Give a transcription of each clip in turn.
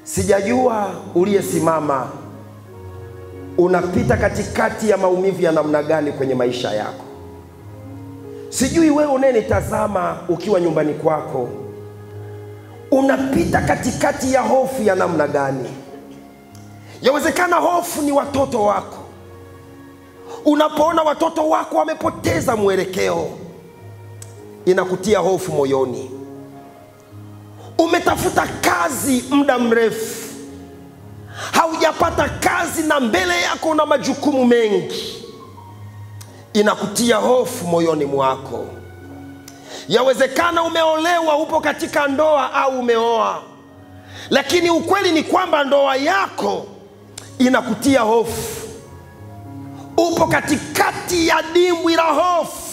Sijajua uliyesimama unapita katikati ya maumivu ya namna gani kwenye maisha yako. Sijui wewe unayenitazama ukiwa nyumbani kwako unapita katikati ya hofu ya namna gani. Yawezekana hofu ni watoto wako. Unapoona watoto wako wamepoteza mwelekeo, inakutia hofu moyoni. Umetafuta kazi muda mrefu, haujapata kazi, na mbele yako una majukumu mengi, inakutia hofu moyoni mwako. Yawezekana umeolewa, upo katika ndoa au umeoa, lakini ukweli ni kwamba ndoa yako inakutia hofu. Upo katikati ya dimbwi la hofu,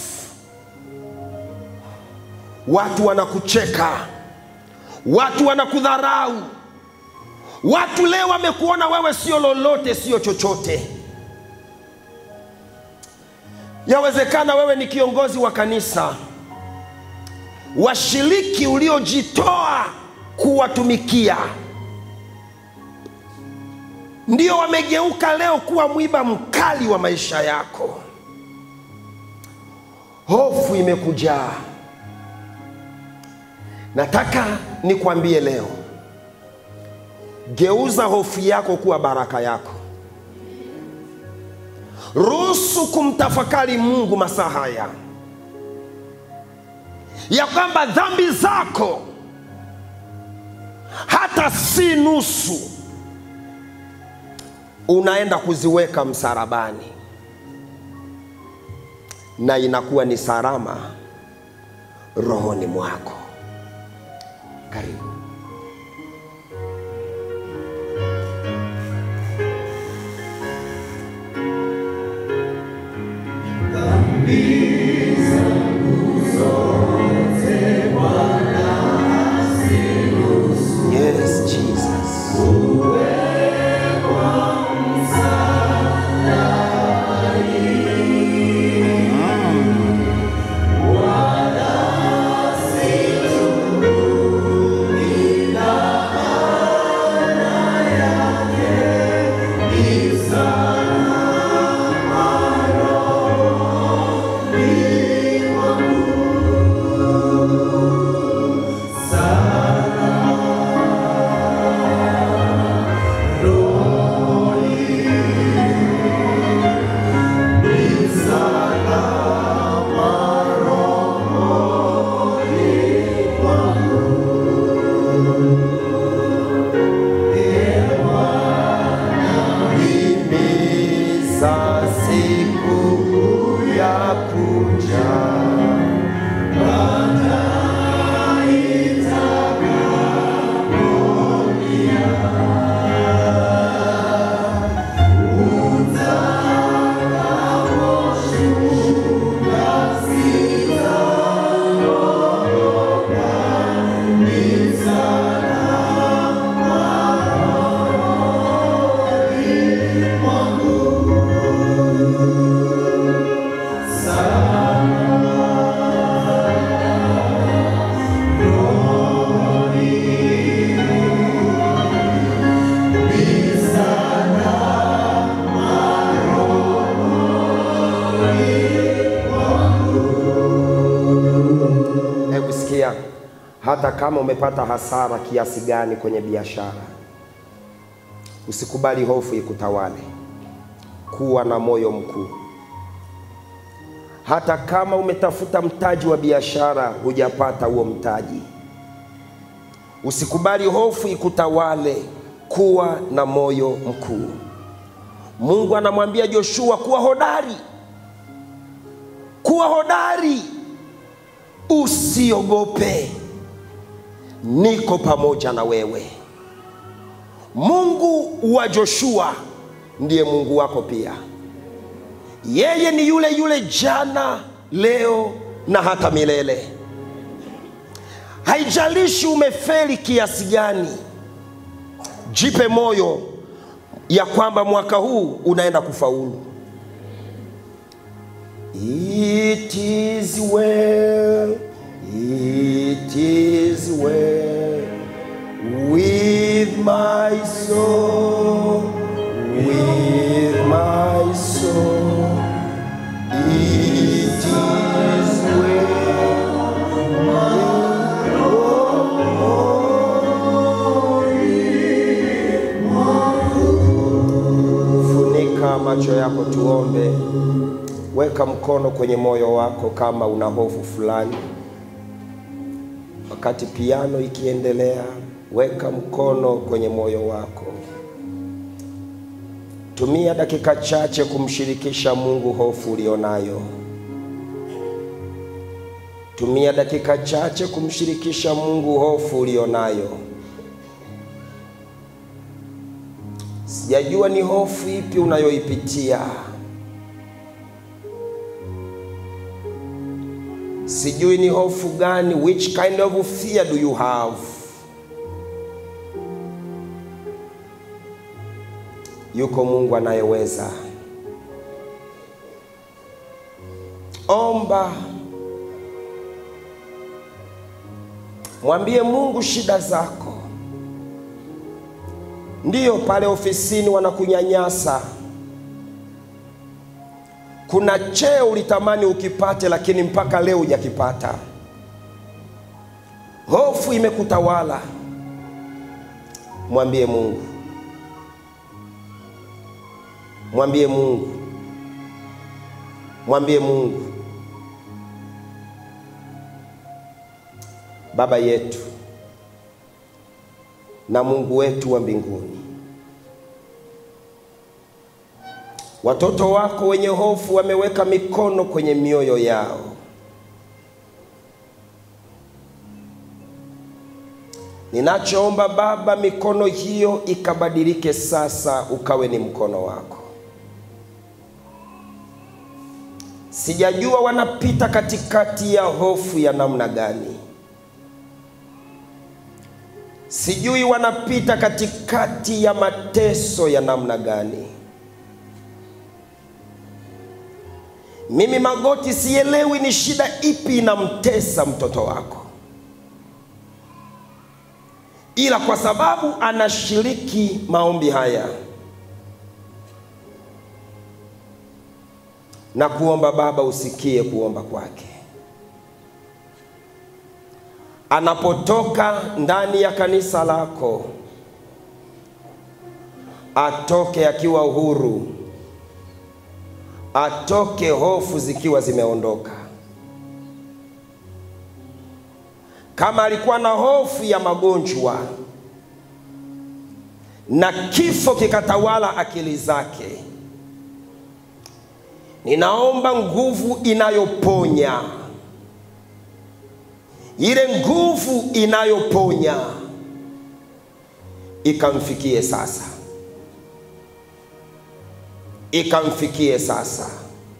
watu wanakucheka, watu wanakudharau, watu leo wamekuona wewe sio lolote, sio chochote. Yawezekana wewe ni kiongozi wa kanisa, washiriki uliojitoa kuwatumikia ndio wamegeuka leo kuwa mwiba mkali wa maisha yako. Hofu imekujaa. Nataka nikwambie leo, geuza hofu yako kuwa baraka yako. Ruhusu kumtafakari Mungu masaa haya ya kwamba dhambi zako hata si nusu unaenda kuziweka msalabani na inakuwa ni salama rohoni mwako. Karibu. Yes, Jesus. Himiza siku ya kuja Hebu sikia, hata kama umepata hasara kiasi gani kwenye biashara, usikubali hofu ikutawale. Kuwa na moyo mkuu. Hata kama umetafuta mtaji wa biashara hujapata huo mtaji, usikubali hofu ikutawale. Kuwa na moyo mkuu. Mungu anamwambia Joshua kuwa hodari, kuwa hodari Usiogope, niko pamoja na wewe. Mungu wa Joshua ndiye Mungu wako pia. Yeye ni yule yule jana, leo na hata milele. Haijalishi umefeli kiasi gani, jipe moyo ya kwamba mwaka huu unaenda kufaulu. It is well, it is well with my soul, with my soul. It is well. Funika macho yako, tuombe. Weka mkono kwenye moyo wako kama una hofu fulani. Wakati piano ikiendelea, weka mkono kwenye moyo wako. Tumia dakika chache kumshirikisha Mungu hofu ulionayo. Tumia dakika chache kumshirikisha Mungu hofu ulionayo. Sijajua ni hofu ipi unayoipitia. Sijui ni hofu gani, which kind of fear do you have? Yuko Mungu anayeweza. Omba, mwambie Mungu shida zako. Ndiyo, pale ofisini wanakunyanyasa. Kuna cheo ulitamani ukipate, lakini mpaka leo hujakipata. Hofu imekutawala. Mwambie Mungu, mwambie Mungu, mwambie Mungu. Baba yetu na Mungu wetu wa mbinguni, watoto wako wenye hofu wameweka mikono kwenye mioyo yao. Ninachoomba Baba, mikono hiyo ikabadilike sasa, ukawe ni mkono wako. Sijajua wanapita katikati ya hofu ya namna gani. Sijui wanapita katikati ya mateso ya namna gani. Mimi Magoti sielewi ni shida ipi inamtesa mtoto wako, ila kwa sababu anashiriki maombi haya na kuomba, Baba usikie kuomba kwake anapotoka ndani ya kanisa lako, atoke akiwa huru, atoke hofu zikiwa zimeondoka. Kama alikuwa na hofu ya magonjwa na kifo kikatawala akili zake, ninaomba nguvu inayoponya ile nguvu inayoponya ikamfikie sasa, ikamfikie sasa,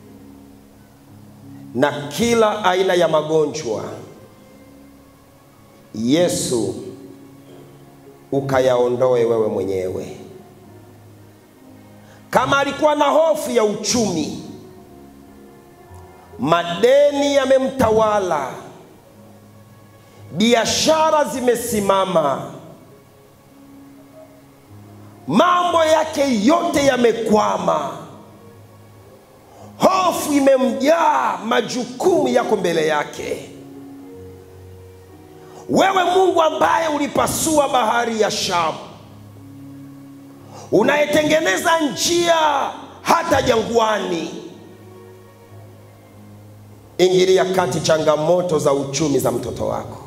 na kila aina ya magonjwa Yesu ukayaondoe wewe mwenyewe. Kama alikuwa na hofu ya uchumi, madeni yamemtawala biashara zimesimama, mambo yake yote yamekwama, hofu imemjaa, majukumu yako mbele yake. Wewe Mungu ambaye ulipasua bahari ya Shamu, unayetengeneza njia hata jangwani, ingilia kati changamoto za uchumi za mtoto wako.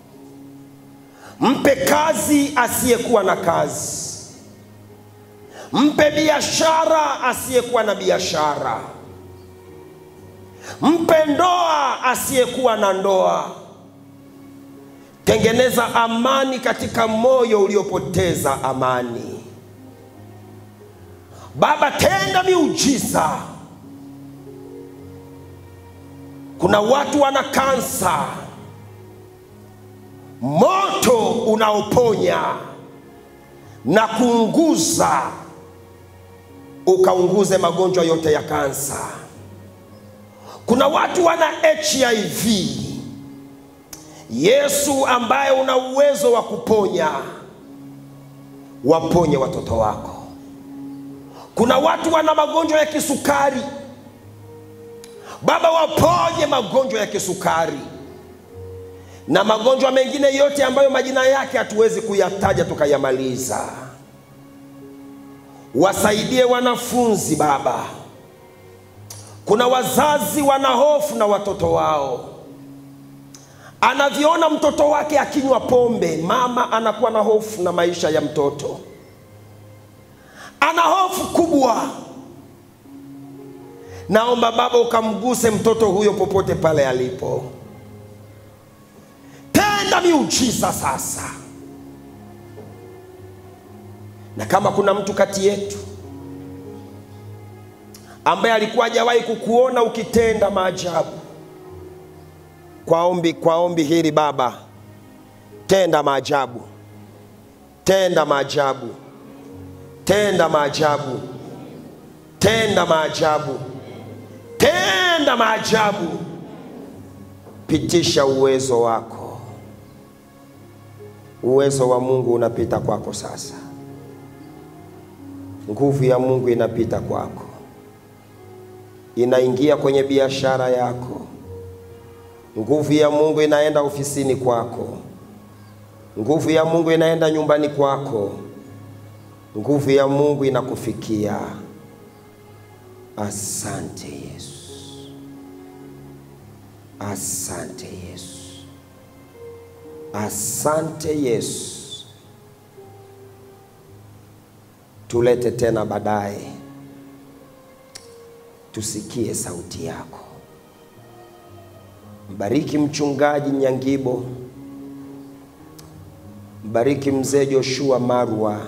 Mpe kazi asiyekuwa na kazi, mpe biashara asiyekuwa na biashara, mpe ndoa asiyekuwa na ndoa. Tengeneza amani katika moyo uliopoteza amani. Baba, tenda miujiza. Kuna watu wana kansa moto unaoponya na kuunguza, ukaunguze magonjwa yote ya kansa. Kuna watu wana HIV. Yesu ambaye una uwezo wa kuponya, waponye watoto wako. Kuna watu wana magonjwa ya kisukari, Baba, waponye magonjwa ya kisukari na magonjwa mengine yote ambayo majina yake hatuwezi kuyataja tukayamaliza. Wasaidie wanafunzi Baba. Kuna wazazi wana hofu na watoto wao, anavyoona mtoto wake akinywa pombe, mama anakuwa na hofu na maisha ya mtoto, ana hofu kubwa. Naomba Baba ukamguse mtoto huyo popote pale alipo, tenda miujiza sasa. Na kama kuna mtu kati yetu ambaye alikuwa hajawahi kukuona ukitenda maajabu, kwa ombi, kwa ombi hili Baba, tenda maajabu, tenda maajabu, tenda maajabu, tenda maajabu, tenda maajabu, pitisha uwezo wako. Uwezo wa Mungu unapita kwako sasa, nguvu ya Mungu inapita kwako inaingia kwenye biashara yako. Nguvu ya Mungu inaenda ofisini kwako. Nguvu ya Mungu inaenda nyumbani kwako. Nguvu ya Mungu inakufikia. Asante Yesu, asante Yesu, asante Yesu. Tulete tena baadaye tusikie sauti yako. Mbariki mchungaji Nyangibo, mbariki mzee Joshua Marwa,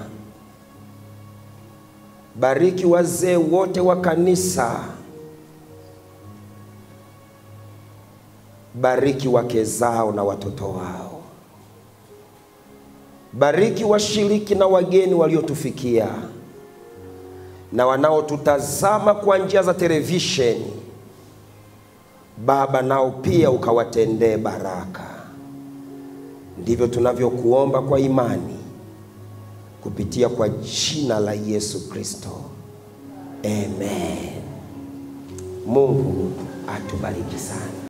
bariki wazee wote wa kanisa, bariki wake zao na watoto wao, bariki washiriki na wageni waliotufikia na wanaotutazama kwa njia za televisheni. Baba, nao pia ukawatendee baraka. Ndivyo tunavyokuomba kwa imani kupitia kwa jina la Yesu Kristo, amen. Mungu atubariki sana.